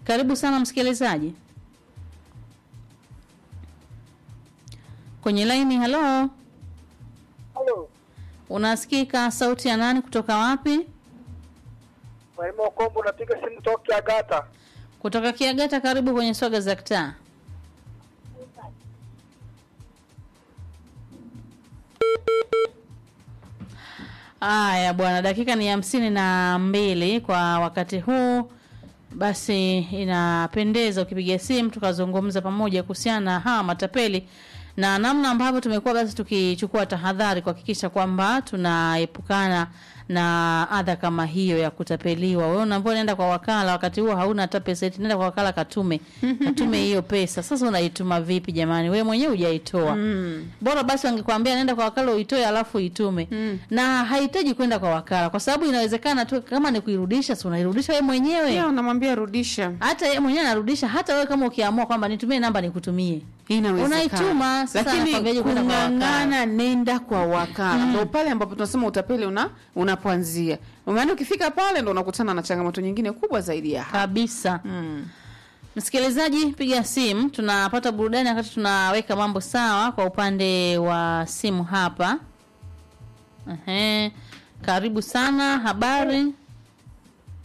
Karibu sana msikilizaji kwenye laini. Halo, Halo, unasikika? Sauti ya nani? Kutoka wapi? Mwalimu Kombo, napiga simu toka Kiagata. Kutoka Kiagata. Karibu kwenye swaga za kitaa. Aya bwana, dakika ni hamsini na mbili kwa wakati huu. Basi inapendeza ukipiga simu tukazungumza pamoja kuhusiana na hawa matapeli na namna ambavyo tumekuwa basi tukichukua tahadhari kuhakikisha kwamba tunaepukana na adha kama hiyo ya kutapeliwa. Wewe unaambiwa nenda kwa wakala, wakati huo hauna hata pesa, eti nenda kwa wakala katume katume hiyo pesa. Sasa unaituma vipi jamani? Wewe mwenyewe hujaitoa. Mm. Bora basi wangekwambia nenda kwa wakala uitoe alafu itume. Mm. Na hahitaji kwenda kwa wakala kwa sababu inawezekana tu kama ni kuirudisha, si unairudisha wewe mwenyewe. Pia unamwambia rudisha. Hata yeye mwenyewe anarudisha, hata wewe kama ukiamua kwamba nitumie namba nikutumie. Inawezekana. Unaituma, sasa lakini anakwambiaje kwenda kwa wakala? kung'ang'ana nenda kwa wakala ndo pale ambapo tunasema utapeli una unapoanzia. Maana ukifika pale ndo unakutana na changamoto nyingine kubwa zaidi ya hapa. Kabisa. Mm. Msikilizaji, piga simu, tunapata burudani wakati tunaweka mambo sawa kwa upande wa simu hapa. Ehe. Karibu sana, habari?